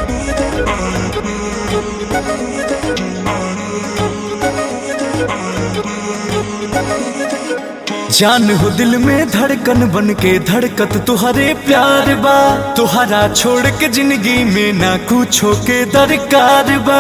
जान हो दिल में धड़कन बन के धड़कत तुहरे प्यार बा तुहरा छोड़ के जिंदगी में ना कुछो के दरकार बा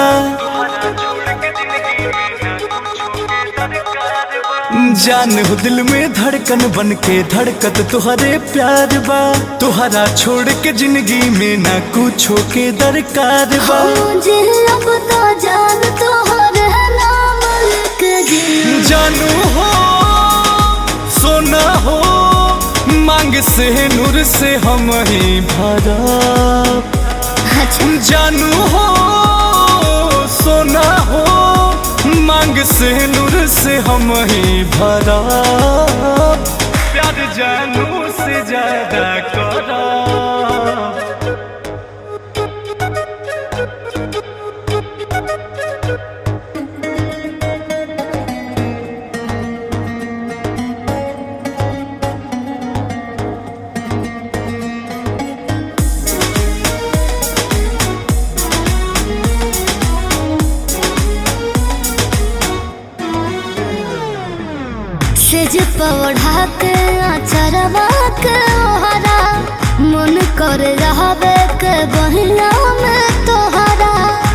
जान हो दिल में धड़कन बन के धड़कत तुहरे प्यार बा तुहरा छोड़ के जिंदगी में ना कुछो के दरकार बा मुझे अब तो जान तोहर नाम लिख दी जानू हो सोना हो मांग से नूर से हम ही भरा अच्छा जानू हो सोना हो मांग से नूर से हम ही भरा प्यार जानू से ज्यादा करा सेज पौधा के अचरवा के ओहरा मन कर रहबे के बहिया में तोहरा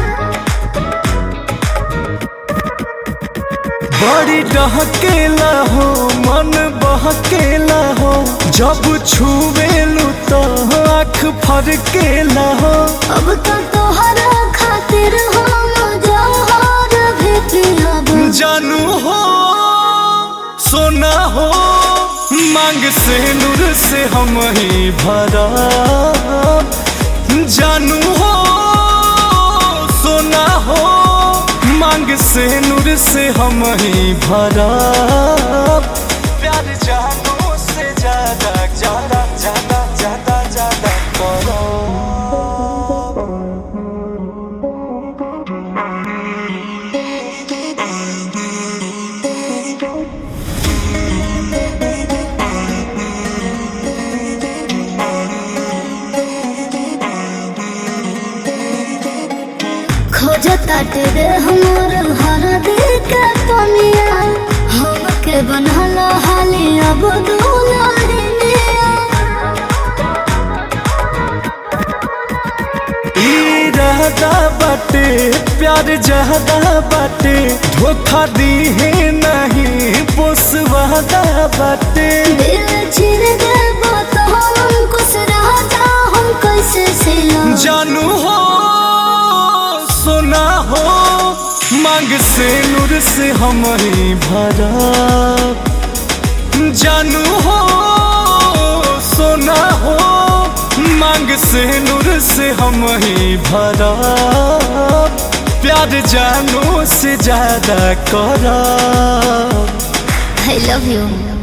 बड़ी डहकेला हो मन बहकेला हो जब छुवेलू तो आँख फरकेला हो अब तो तोहरा खातिर हम जहर भी पिलब जानू हो सोना हो मांग से नूर से हम ही भरा जानू हो सोना हो मांग से नूर से हम ही भरा प्यार जानू से ज्यादा ज्यादा ज्यादा ज्यादा ज्यादा करो खोज ताटे रे हमर हर दिल के पनिया हम के बनल हाली अब दुलारिनिया इरादा बाटे प्यार ज्यादा बाटे धोखा दी है नहीं पोसवादा बाटे दिल चिर देबो तो हम कुछ रह जा हम कैसे सिला जानू हो सोना हो मांग से नूर से हम ही भरा जानू हो सोना हो मांग से नूर से हम ही भरा प्यार जानू से ज्यादा करा आई लव यू